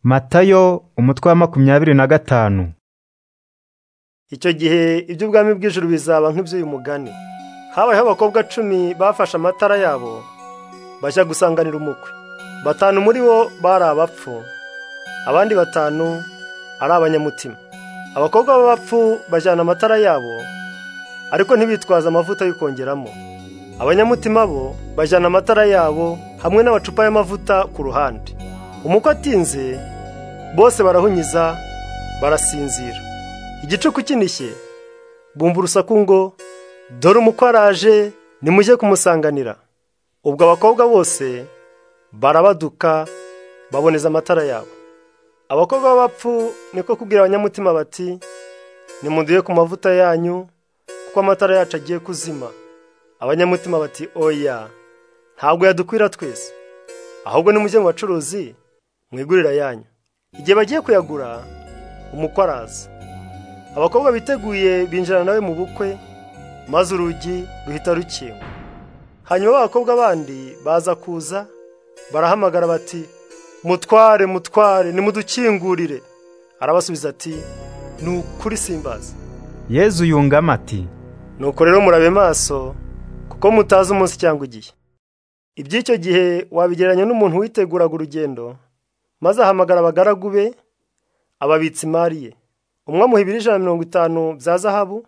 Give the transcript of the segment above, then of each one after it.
matayo umutwe wa makumyabiri na gatanu icyo gihe iby'ubwami bw'ijuru bizaba nk'iby'uyu mugani habayeho abakobwa cumi bafashe amatara yabo bajya gusanganira umukwe batanu muri bo bari abapfu abandi batanu ari abanyamutima abakobwa b'abapfu bajyana amatara yabo ariko ntibitwaze amavuta yo kongeramo abanyamutima bo bajyana amatara yabo hamwe n'amacupa y'amavuta ku ruhande umukwe atinze bose barahunyiza barasinzira igicuku kinishye bumva urusaku ngo dore umukwe araje nimujye kumusanganira ubwo abakobwa bose barabaduka baboneza amatara yabo abakobwa b'abapfu niko kubwira abanyamutima bati nimuduye ku mavuta yanyu kuko amatara yacu agiye kuzima abanyamutima bati oya ntabwo yadukwira twese ahubwo nimujye mu bacuruzi mwigurira yanyu igihe bagiye kuyagura umukwe araza abakobwa biteguye binjirana nawe mu bukwe maze urugi ruhita rukinga hanyuma abakobwa bandi baza kuza barahamagara bati mutware mutware nimudukingurire arabasubiza ati ni ukuri simbaza yezu yungamo ati nuko rero murabe maso kuko mutazi umunsi cyangwa igihe iby'icyo gihe wabigereranya n'umuntu witeguraga urugendo maze ahamagara abagaragu be ababitsa imari ye umwe amuha ibiro ijana na mirongo itanu bya zahabu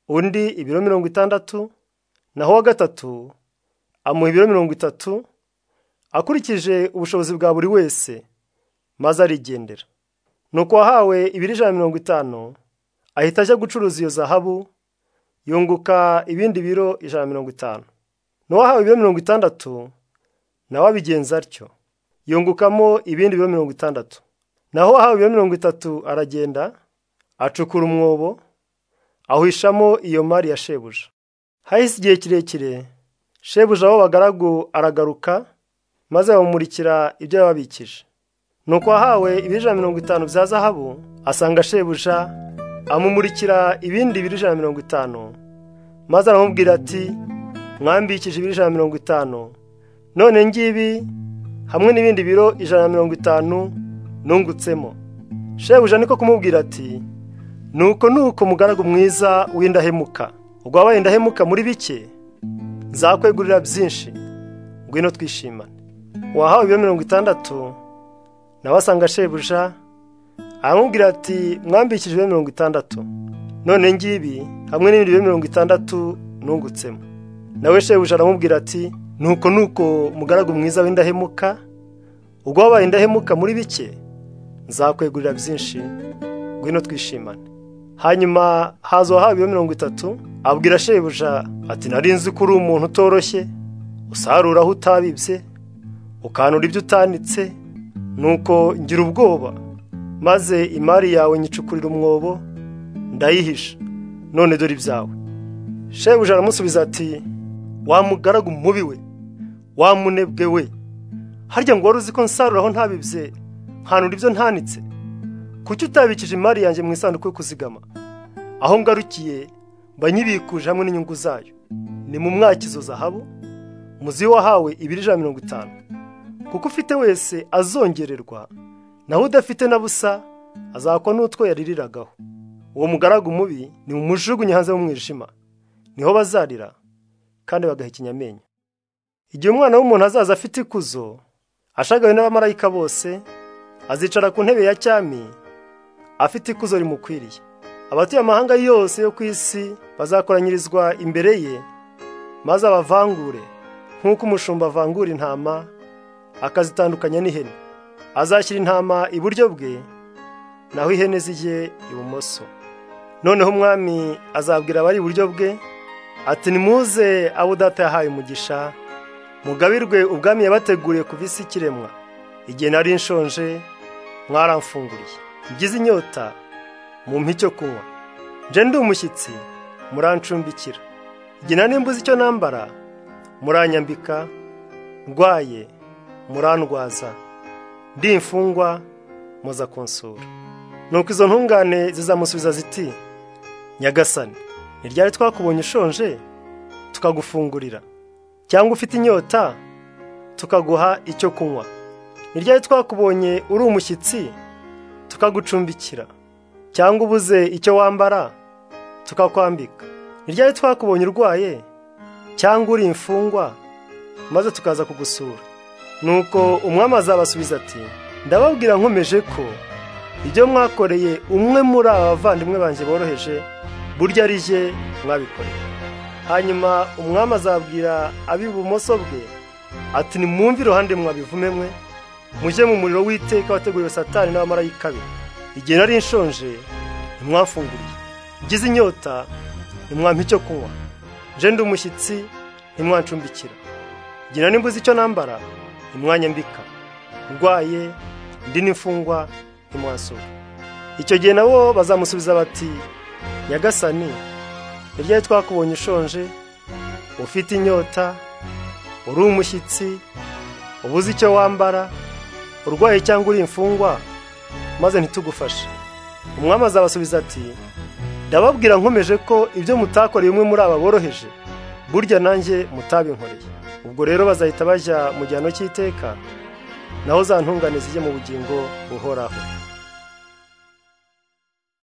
undi ibiro mirongo itandatu naho uwa gatatu amuha ibiro mirongo itatu akurikije ubushobozi bwa buri wese maze arigendera nuko uwahawe ibiro ijana na mirongo itanu ahita ajya gucuruza iyo zahabu yunguka ibindi biro ijana na mirongo itanu n'uwahawe ibiro mirongo itandatu nawe abigenza atyo yungukamo ibindi biro mirongo itandatu naho uwahawe ibiro mirongo itatu aragenda acukura umwobo ahwishamo iyo mari ya shebuja hahise igihe kirekire shebuja abo bagaragu aragaruka maze bamumurikira ibyo yababikije nuko uwahawe ibiro ijana na mirongo itanu bya zahabu asanga shebuja amumurikira ibindi biro ijana na mirongo itanu maze aramubwira ati mwambikije ibiro ijana na mirongo itanu none ngibi hamwe n'ibindi biro ijana na mirongo itanu nungutsemo shebuja niko kumubwira ati nuko nuko mugaragu mwiza w'indahemuka ubwo wabaye indahemuka muri bike nzakwegurira byinshi ngwino twishimane wahawe ibiro mirongo itandatu nawe asanga shebuja aramubwira ati mwambikije ibiro mirongo itandatu none ngibi hamwe n'ibindi biro mirongo itandatu nungutsemo nawe shebuja aramubwira ati nuko nuko mugaragu mwiza w'indahemuka ubwo wabaye indahemuka muri bike nzakwegurira byinshi ngwino twishimane hanyuma haza uwahawe ibiro mirongo itatu abwira shebuja ati nari nzi ko uri umuntu utoroshye usarura aho utabibye ukanura ibyo utanitse nuko ngira ubwoba maze imari yawe nyicukurira umwobo ndayihisha none dore ibyawe shebuja aramusubiza ati wamugaragu mubi we wamunebwe we harya ngo wari uzi ko nsaruraho ntabibye nkanura ibyo ntanitse kuki utabikije imari yanjye mu isanduku yo kuzigama aho ngarukiye banyibikuje hamwe n'inyungu zayo ni mu mwakizo zahabu muzi wahawe ibiri ijana na mirongo itanu kuko ufite wese azongererwa naho udafite na busa azakwa n'utwo yaririragaho uwo mugaragu mubi ni mu mujugunye hanze y'umwijima niho bazarira kandi bagahekenya amenyo igihe umwana w'umuntu azaza afite ikuzo ashagawe n'abamarayika bose azicara ku ntebe ya cyami afite ikuzo rimukwiriye abatuye amahanga yose yo ku isi bazakoranyirizwa imbere ye maze abavangure nk'uko umushumba avangura intama akazitandukanya n'ihene azashyira intama iburyo bwe naho ihene zijye ibumoso noneho umwami azabwira abari iburyo bwe ati nimuze abo data yahaye umugisha mugabirwe ubwami yabateguriye ku visi kiremwa igihe nari nshonje mwaramfunguriye ngize inyota mumpa icyo kunywa nje ndi umushyitsi murancumbikira igihe nari mbuze icyo nambara muranyambika ndwaye murandwaza ndi imfungwa muza kunsura nuko izo ntungane zizamusubiza ziti nyagasani ni ryari twakubonye ushonje tukagufungurira cyangwa ufite inyota tukaguha icyo kunywa ni ryari twakubonye uri umushyitsi tukagucumbikira cyangwa ubuze icyo wambara tukakwambika ni ryari twakubonye urwaye cyangwa uri imfungwa maze tukaza kugusura nuko umwami azabasubiza ati ndababwira nkomeje ko ibyo mwakoreye umwe muri aba bavandimwe banjye boroheje burya ari jye mwabikoreye hanyuma umwami azabwira ab'ibumoso bwe ati nimwumve iruhande mwabivume mwe mujye mu muriro w'iteka wateguriwe satani n'abamarayika be igihe nari nshonje ntimwafunguriye ngize inyota ntimwampa icyo kunywa nje ndi umushyitsi ntimwancumbikira igihe nari mbuze icyo nambara ntimwanyambika ndwaye ndi n'imfungwa ntimwasura icyo gihe nabo bazamusubiza bati nyagasani ni ryari twakubonye ushonje ufite inyota uri umushyitsi ubuze icyo wambara urwaye cyangwa uri imfungwa maze ntitugufashe umwami azabasubiza ati ndababwira nkomeje ko ibyo mutakoreye umwe muri aba boroheje burya nanjye mutabinkoreye ubwo rero bazahita bajya mu gihano cy'iteka naho za ntungane zijye mu bugingo buhoraho